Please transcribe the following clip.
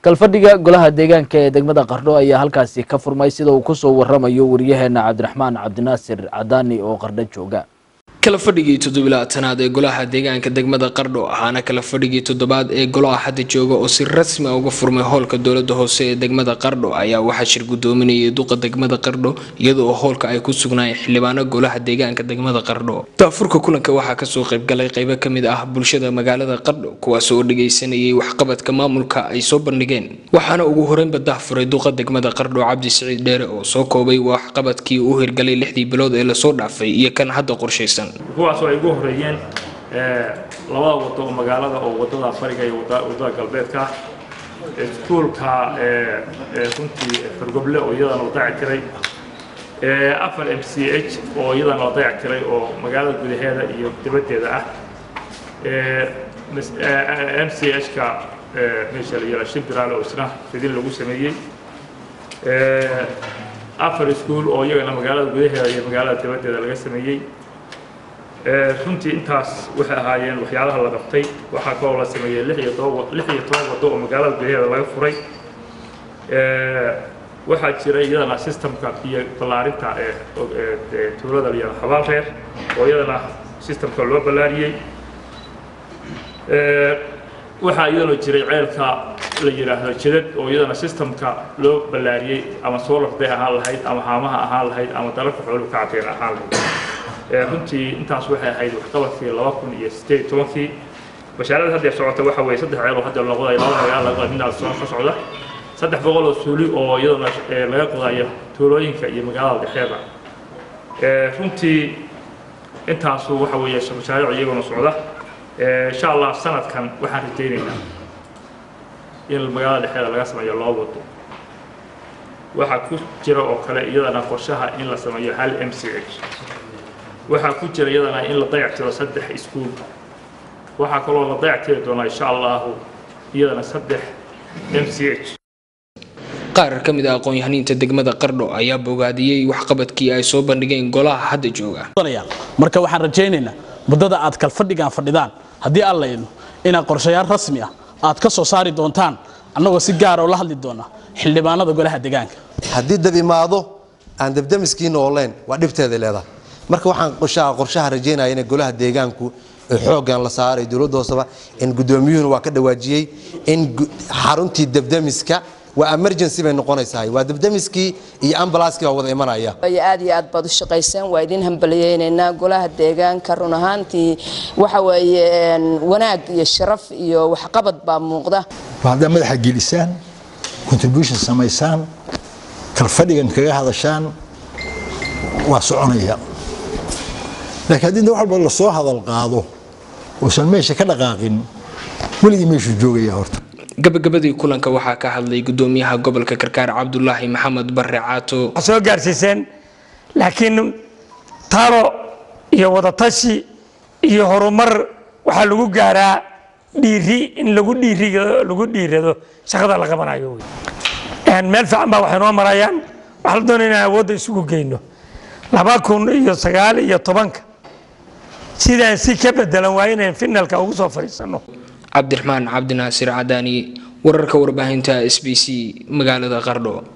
kalfadhiga golaha deegaanka ee degmada qardho ayaa halkaasi ka furmay sida uu kusoo waramayo wariyaheena cabdiraxmaan cabdinaasir cadaani oo qardho jooga kala fadhigii toddobilaatanaad ee golaha deegaanka degmada qardho ahaana kala fadhigii toddobaad ee golaha hadda jooga oo si rasmi a uga furmay howlka dowlada hoose ee degmada qardho ayaa waxaa shir gudoominayay duqa degmada qardho iyadoo howlka ay ku sugnaayeen xildhibaano golaha deegaanka degmada qardho daafurka kulanka waxaa kasoo qaybgalay qeybo kamid ah bulshada magaalada qardho kuwaas oo dhageysanayay waxqabadka maamulka ay soo bandhigeen waxaana ugu horeynba dahfuray duqa degmada qardho cabdi siciid dheere oo soo koobay waxqabadkii uu hirgalay lixdii bilood ee lasoo dhaafay iyo kan hadda qorshaysan kuwaasoo ay ugu horeeyeen labada wado oo magaalada oo wadada bariga iyo wadada galbeedka ah iskuulka runtii fargoble oo iyadana la dayac tiray afar m c h oo iyadana la dayac tiray oo magaalada gudaheeda iyo dibaddeeda ah m c h-ka meesha la yihahdo shimbiraale oo isna fidin lagu sameeyey afar iskuul oo iyagana magaalada gudaheeda iyo magaalada dibaddeeda laga sameeyey runtii intaas waxay ahaayeen waxyaalaha la qabtay waxaa kaloo la sameeyey lix iyo toban lix iyo toban waddo oo magaalada gudaheeda laga furay waxaa jira iyadana systemka iyo ballaarinta ee tuulada la yihahdo xabaal reer oo iyadana systemka loo ballaariyey waxaa iyadana jiray ceelka la yidhaahdo jidad oo iyadana systemka loo ballaariyey ama solarday ahaan lahayd ama haamaha ahaan lahayd ama dalalka xooluhu ka cateen ahaan lahayd runtii intaas waxay ahayd waxqabadkii laba kun iyo sideed iyo tobankii bashaarada hadda socota waxa weeye saddex ceel oo hadda loo qodayo laba magaalo laga qoday midna soo ka socda saddex boqol oo suuli oo iyadana laga qodayo tuulooyinka iyo magaalada dhexeeda runtii intaasu waxa weeye mashaariic iyaguna socda insha allah sanadkan waxaan rajaynaynaa in magaalada dhexeeda laga sameeyo loo wado waxaa ku jira oo kale iyadana qorshaha in la sameeyo hal m c h waxaa ku jira iyadana in la dayactiro saddex iskuul waxaa kaloo la dayactiri doonaa insha allahu iyadana saddex m c h qaar ka mid ah aqoon-yahaniinta degmada qardho ayaa bogaadiyey waxqabadkii ay soo bandhigeen golaha hadda jooga marka waxaan rajaynaynaa muddada aad kalfadhigaan fadhidaan haddii aan layno inaad qorshayaal rasmi ah aad ka soo saari doontaan annagoo si gaara oo la hadli doona xildhibaanada golaha deegaanka haddii dab imaado aan dabdamiskiina ooleyn waa dhibteeday leedahay marka waxaan qorshaha qorshaha rajeynaya in golaha deegaanku xooggan la saaray dowladda hooseba in guddoomiyuhuna waa ka dhawaajiyey in xaruntii dabdamiska waa emergency bay noqonaysaa waa dabdamiskii iyo ambalaaskii baa wada imanaya aad iyo aad baad u shaqayseen waa idin hambaliyeynaynaa golaha deegaanka run ahaantii waxa weeye wanaag iyo sharaf iyo waxqabad baa muuqda haddaa madaxa gelisaan contribution samaysaan kalfadhigan kaga hadashaan waa soconaya laakiin haddii wax walba lasoo hadal qaado uusan meesha ka dhaqaaqin weligii meeshuu joogaya horta gabagabadii kulanka waxaa ka hadlay gudoomiyaha gobolka karkaar cabdulaahi maxamed bare caato soo gaarsiiseen laakiin talo iyo wadatashi iyo horumar waxaa lagu gaaraa dhiiri in lagu dhiiriga lagu dhiirado shaqada la qabanayo meel fiican baa waxay noo marayaan waxaa la doonaya inaan awoodda isugu geyno laba kun iyo sagaal iyo tobanka sidaan si ka bedelan waa inaan finalka ugu soo fadhiisano cabdiraxmaan cabdinaasir cadaani wararka warbaahinta s b c magaalada qardho